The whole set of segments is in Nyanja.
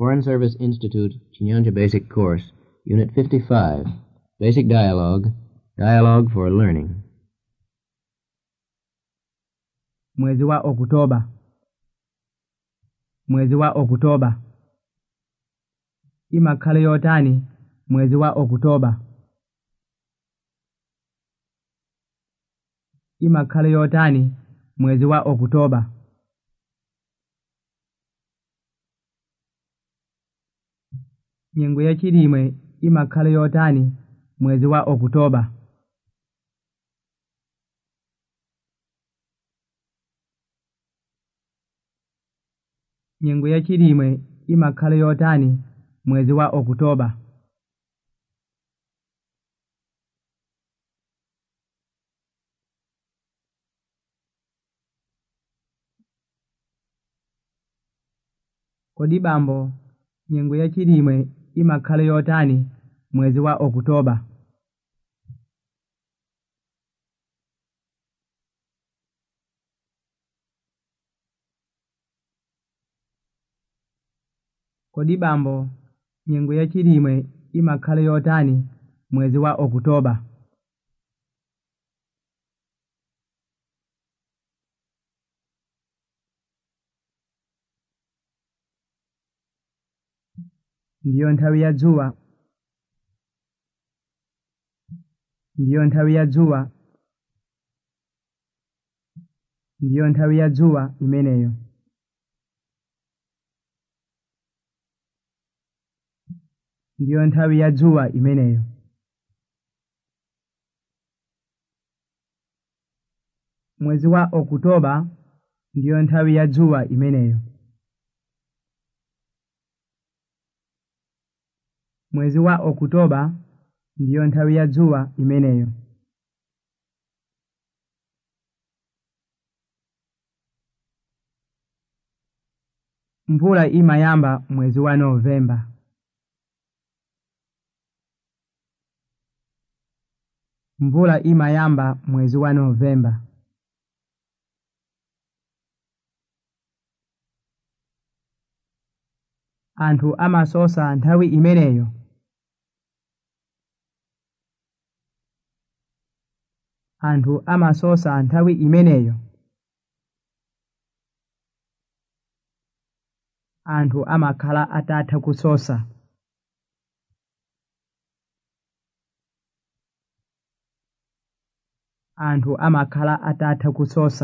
Foreign Service Institute, Chinyanja Basic Course, Unit 55, Basic Dialogue, Dialogue for Learning. mwezi wa Oktoba mwezi wa Oktoba imakhale yotani mwezi wa Oktoba imakhale yotani mwezi wa Oktoba nyengo yachilimwe imakhale yotani mwezi wa Oktoba nyengo yachilimwe imakhale yotani mwezi wa Oktoba kodi bambo nyengo yachilimwe imakhale yotani mwezi wa Oktoba kodi bambo nyengo yachilimwe imakhale yotani mwezi wa Oktoba ndiyo nthawi ya dzuwa ndiyo nthawi ya dzuwa ndiyo nthawi ya dzuwa imeneyo ndiyo nthawi ya dzuwa imeneyo mwezi wa Oktoba ndiyo nthawi ya dzuwa imeneyo mwezi wa Oktoba ndiyo nthawi ya dzuwa imeneyo mvula imayamba mwezi wa Novemba mvula imayamba mwezi wa Novemba anthu amasosa nthawi imeneyo anthu amasosa nthawi imeneyo anthu amakhala atatha kusosa anthu amakhala atatha kusosa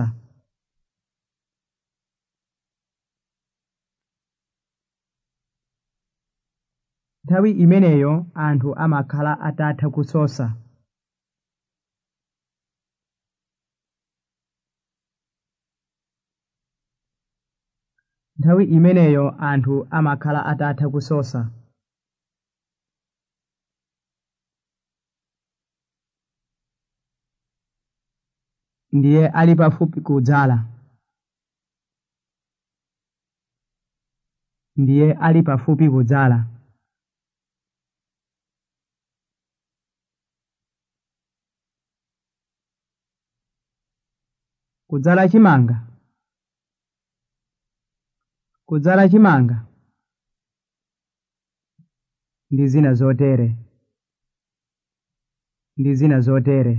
nthawi imeneyo anthu amakhala atatha kusosa nthawi imeneyo anthu amakhala atatha kusosa ndiye ali pafupi kudzala ndiye ali pafupi kudzala kudzala chimanga kudzala chimanga ndi zina zotere ndi zina zotere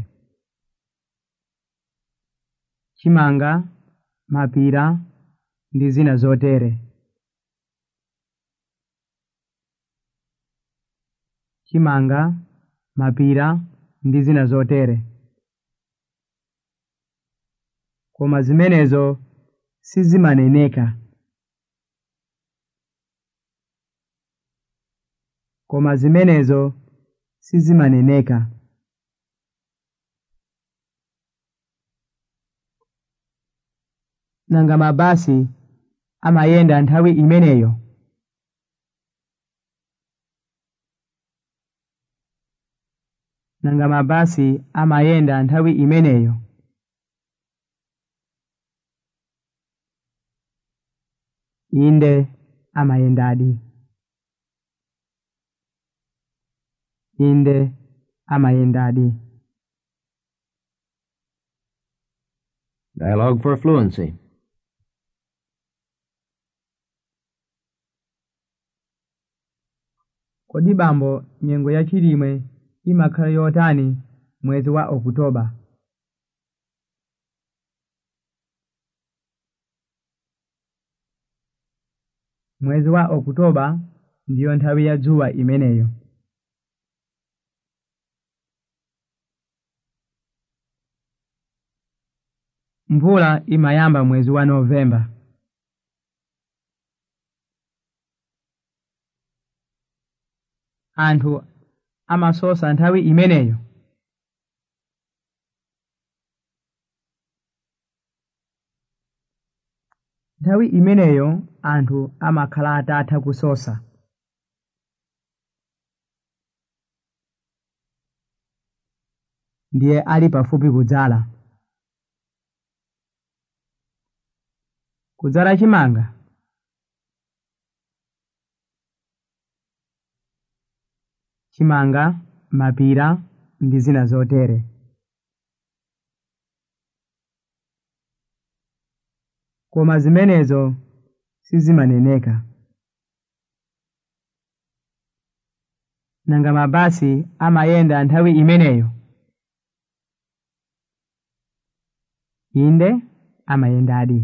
chimanga mapira ndi zina zotere chimanga mapira ndi zina zotere koma zimenezo sizimaneneka koma zimenezo sizimaneneka nanga mabasi amayenda nthawi imeneyo nanga mabasi amayenda nthawi imeneyo inde amayendadi inde amayendadi Dialogue for Fluency. kodi bambo nyengo ya chilimwe imakhala yotani mwezi wa okutoba mwezi wa okutoba ndiyo nthawi ya dzuwa imeneyo mvula imayamba mwezi wa novemba anthu amasosa nthawi imeneyo nthawi imeneyo anthu amakhala atatha kusosa ndiye ali pafupi kudzala kudzala chimanga chimanga mapira ndi zina zotere koma zimenezo sizimaneneka nanga mabasi amayenda nthawi imeneyo inde amayendadi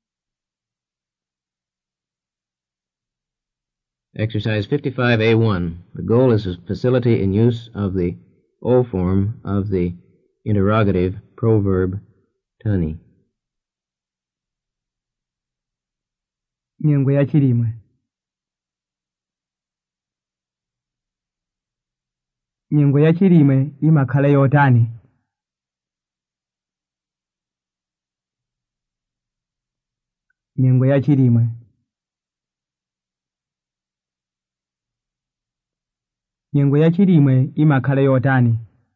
Exercise 55A1. The goal is a facility in use of the O form of the interrogative proverb tani. nyengo ya chilimwe nyengo ya chilimwe imakhala yotani nyengo ya chilimwe nyengo ya chilimwe imakhala yotani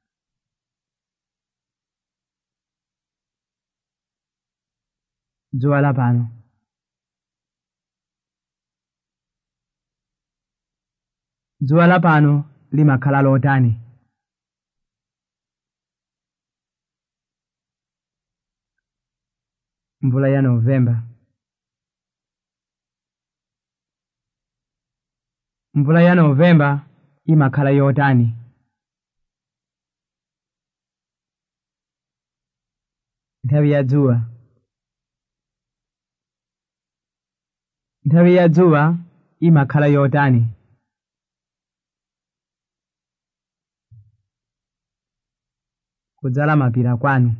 dzuwa lapano dzuwa lapano limakhala lotani mvula ya novemba mvula ya novemba imakhala yotani nthawi ya dzuwa nthawi ya dzuwa imakhala yotani kudzala mapira kwanu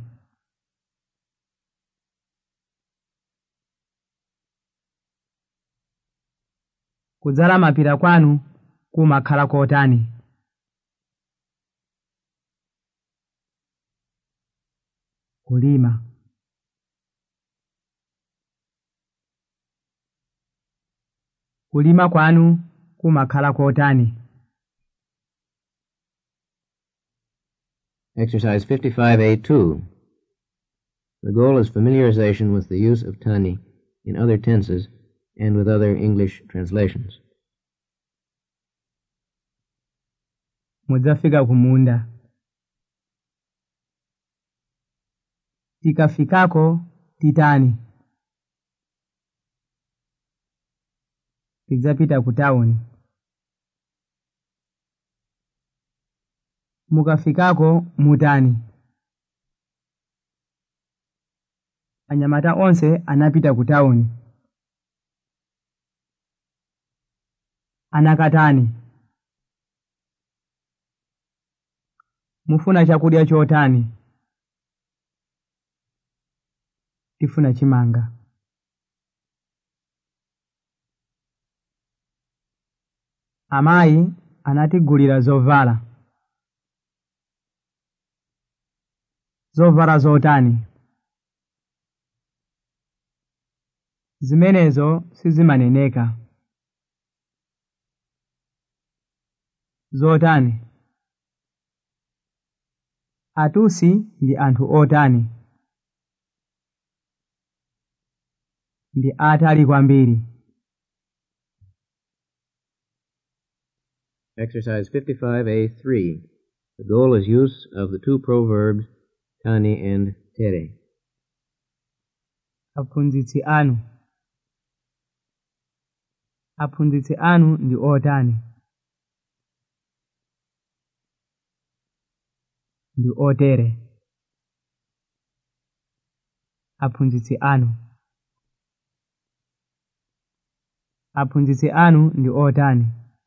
kudzala mapira kwanu kumakhala kotani kulima kulima kwanu kumakhala kotani Exercise 55A2. The goal is familiarization with the use of tani in other tenses and with other English translations. mudzafika kumunda tikafikako titani tidzapita ku tawuni mukafikako mutani anyamata onse anapita ku tawuni anakatani mufuna chakudya chotani tifuna chimanga amayi anatigulira zovala zovala zotani zimenezo sizimaneneka zotani atusi ndi anthu otani ndi atali kwambiri Exercise 55A3. The goal is use of the two proverbs tani and tere. aphunzitsi anu aphunzitsi anu ndi otani ndi otere aphunzitsi anu aphunzitsi anu ndi otani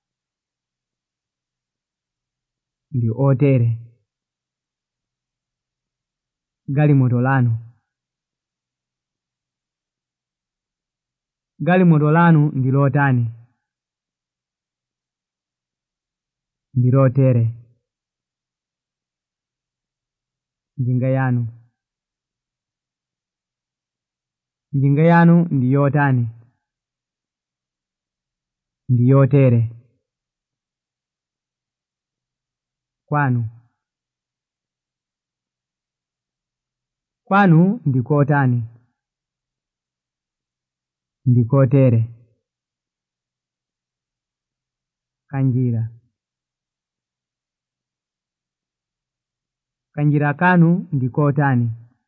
ndi otere galimoto lanu galimoto lanu ndi lotani ndi lotere njinga yanu njinga yanu ndi yotani ndi yotere kwanu kwanu ndi kotani ndi kotere kanjira kanjira kanu ndi kotani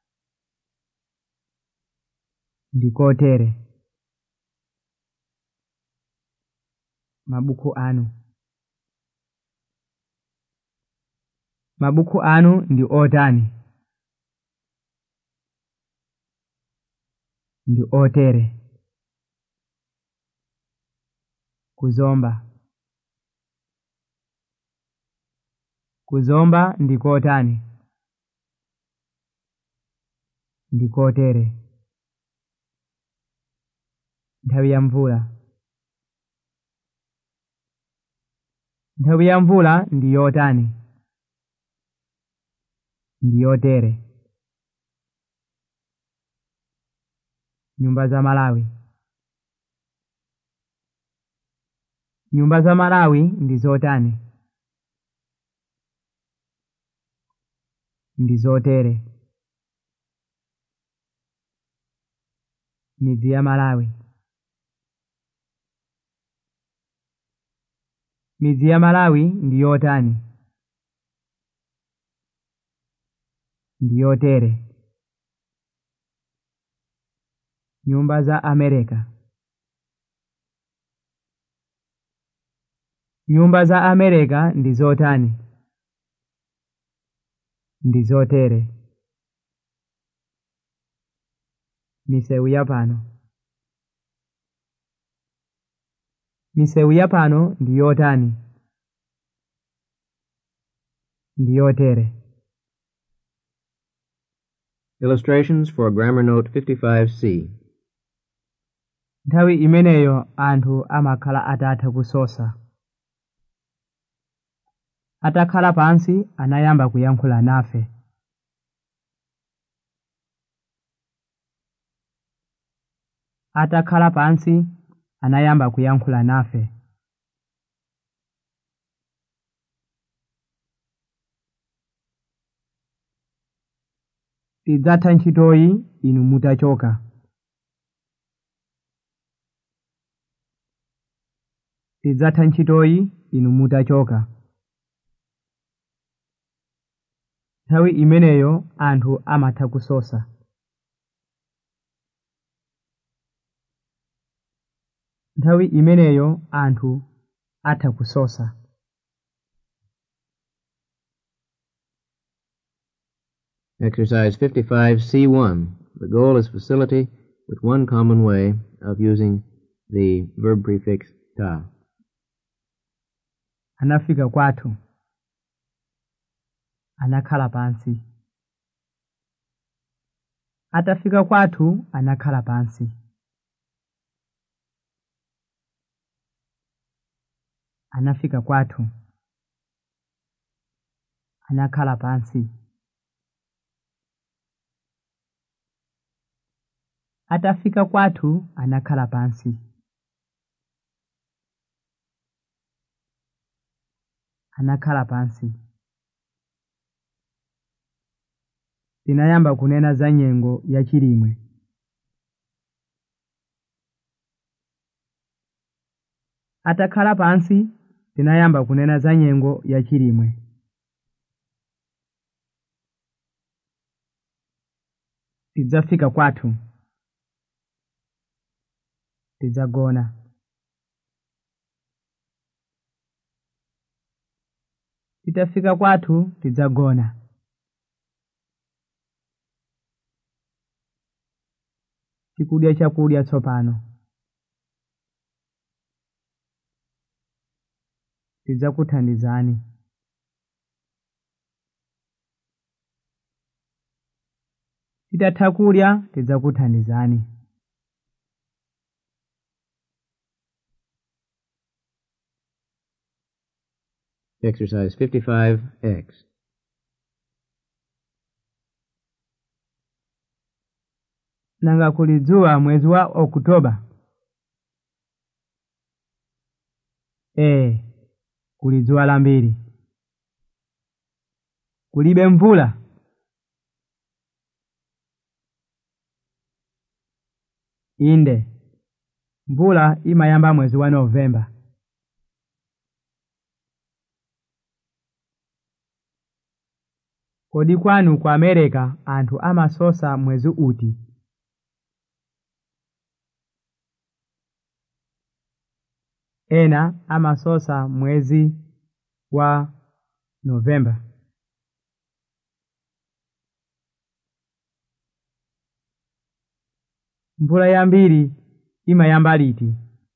ndi kotere mabuku anu mabuku anu ndi otani ndi otere kuzomba kuzomba ndi kotani ndi kotere nthawi ya mvula nthawi ya mvula ndi yotani ndi yotere nyumba za malawi nyumba za malawi ndi zotani ndi zotere midzi ya malawi midzi ya malawi ndi yotani ndi yotere nyumba za amerika nyumba za amerika ndi zotani ndi zotere misewu ya pano misewu ya pano ndi yotani ndi yotere Illustrations for Grammar Note 55C. nthawi imeneyo anthu amakhala atatha kusosa atakhala pansi anayamba kuyankhula nafe atakhala pansi anayamba kuyankhula nafe tidzatha ntchitoyi inu mutachoka tidzatha ntchitoyi inu mutachoka nthawi imeneyo anthu amatha kusosa nthawi imeneyo anthu atha kusosa Exercise 55C1. The goal is facility with one common way of using the verb prefix ta. anafika kwathu anakhala pansi atafika kwathu anakhala pansi anafika kwathu anakhala pansi atafika kwathu anakhala pansi anakhala pansi tinayamba kunena za nyengo ya chilimwe atakhala pansi tinayamba kunena za nyengo ya chilimwe tidzafika kwathu tidzagona titafika kwathu tidzagona tikudya chakudya tsopano tidzakuthandizani titatha kudya tidzakuthandizani Exercise 55X. nanga kuli dzuwa mwezi wa okutoba ee kuli dzuwa lambiri kulibe mvula inde mvula imayamba mwezi wa novemba kodi kwanu ku america anthu amasosa mwezi uti ena amasosa mwezi wa novemba mvula yambiri imayamba liti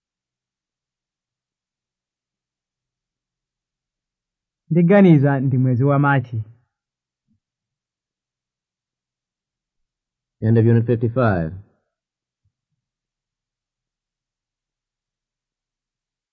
ndiganiza ndi mwezi wa machi End of Unit 55.